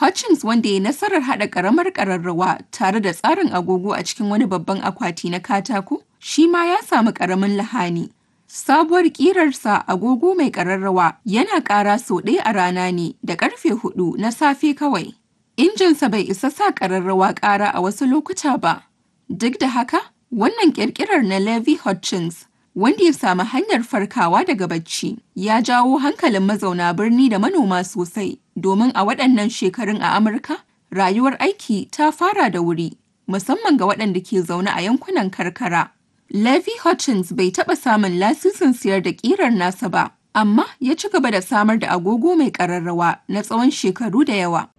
Hutchins wanda ya nasarar haɗa ƙaramar ƙararrawa tare da tsarin agogo a cikin wani babban akwati na katako, shi ma ya samu ƙaramin lahani. Sabuwar ƙirarsa agogo mai ƙararrawa yana ƙara sau ɗaya a rana ne da ƙarfe hudu na safe kawai. Injinsa bai isa sa ƙararrawa ƙara a wasu lokuta ba. Duk da haka, wannan ƙirƙirar na Levi Hutchins wanda ya samu hanyar farkawa daga bacci ya jawo hankalin mazauna birni da manoma sosai domin a waɗannan shekarun a Amurka rayuwar aiki ta fara da wuri musamman ga waɗanda ke zaune a yankunan karkara. Levi Hutchins bai taɓa samun lasisin siyar da ƙirar nasa ba, amma ya ci gaba da samar da agogo mai ƙararrawa na tsawon shekaru da yawa.